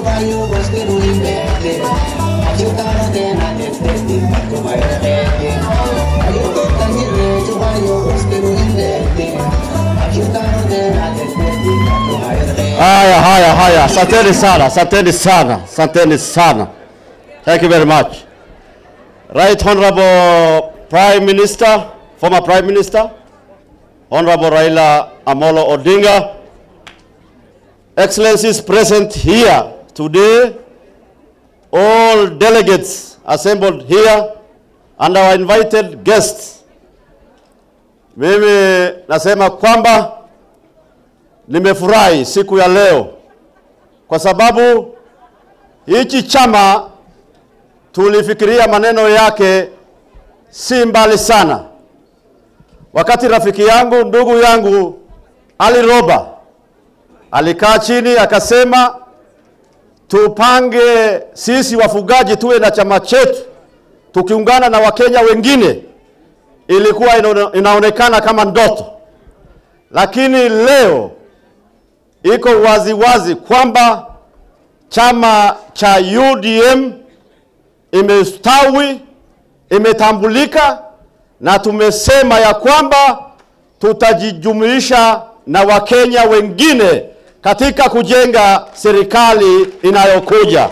chupayo bosque ruindete Achutaro de na detete Pato mayarete Ayuto tangire chupayo bosque ruindete Achutaro de na detete Pato mayarete Haya, haya, haya, asanteni sana, asanteni sana, asanteni sana. Thank you very much. Right Honorable Prime Minister, former Prime Minister, Honorable Raila Amolo Odinga, Excellencies present here today, all delegates assembled here, and our invited guests. Mimi nasema kwamba nimefurahi siku ya leo kwa sababu hichi chama tulifikiria maneno yake si mbali sana. Wakati rafiki yangu ndugu yangu Ali Roba alikaa chini akasema, tupange sisi wafugaji tuwe na chama chetu tukiungana na Wakenya wengine, ilikuwa inaone- inaonekana kama ndoto, lakini leo iko wazi wazi kwamba chama cha UDM imestawi, imetambulika na tumesema ya kwamba tutajijumuisha na Wakenya wengine katika kujenga serikali inayokuja.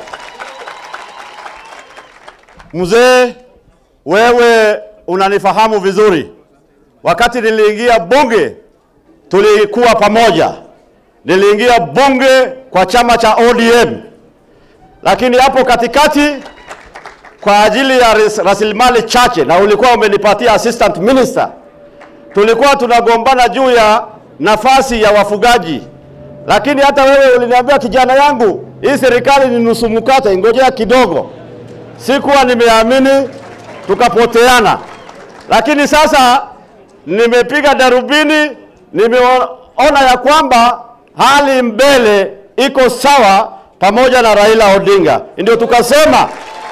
Mzee, wewe unanifahamu vizuri. Wakati niliingia bunge tulikuwa pamoja. Niliingia bunge kwa chama cha ODM, lakini hapo katikati kwa ajili ya ras- rasilimali chache, na ulikuwa umenipatia assistant minister, tulikuwa tunagombana juu ya nafasi ya wafugaji, lakini hata wewe uliniambia, kijana yangu, hii serikali ni nusu mkate, ngojea kidogo. Sikuwa nimeamini, tukapoteana, lakini sasa nimepiga darubini, nimeona ya kwamba hali mbele iko sawa pamoja na Raila Odinga, ndio tukasema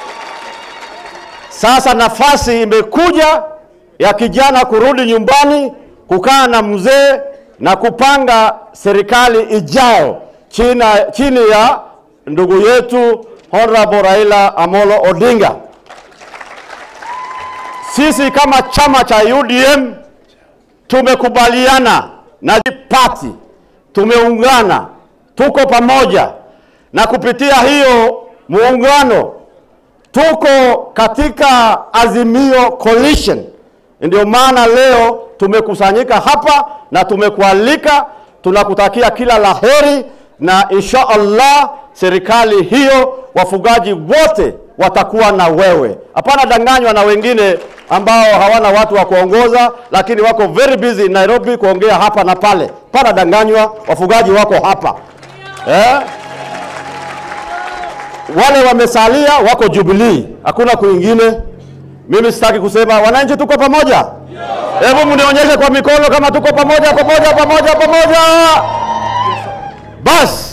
sasa nafasi imekuja ya kijana kurudi nyumbani, kukaa na mzee na kupanga serikali ijayo chini, chini ya ndugu yetu Honorable Raila Amolo Odinga. Sisi kama chama cha UDM tumekubaliana na party, tumeungana, tuko pamoja, na kupitia hiyo muungano tuko katika Azimio Coalition. Ndio maana leo tumekusanyika hapa na tumekualika, tunakutakia kila laheri na insha Allah serikali hiyo wafugaji wote watakuwa na wewe. Hapana danganywa na wengine ambao hawana watu wa kuongoza, lakini wako very busy Nairobi kuongea hapa na pale. Hapana danganywa, wafugaji wako hapa eh? wale wamesalia wako Jubilee, hakuna kwingine. Mimi sitaki kusema wananchi tuko pamoja. Hebu mnionyeshe kwa mikono kama tuko pamoja, pamoja, pamoja, pamoja. Basi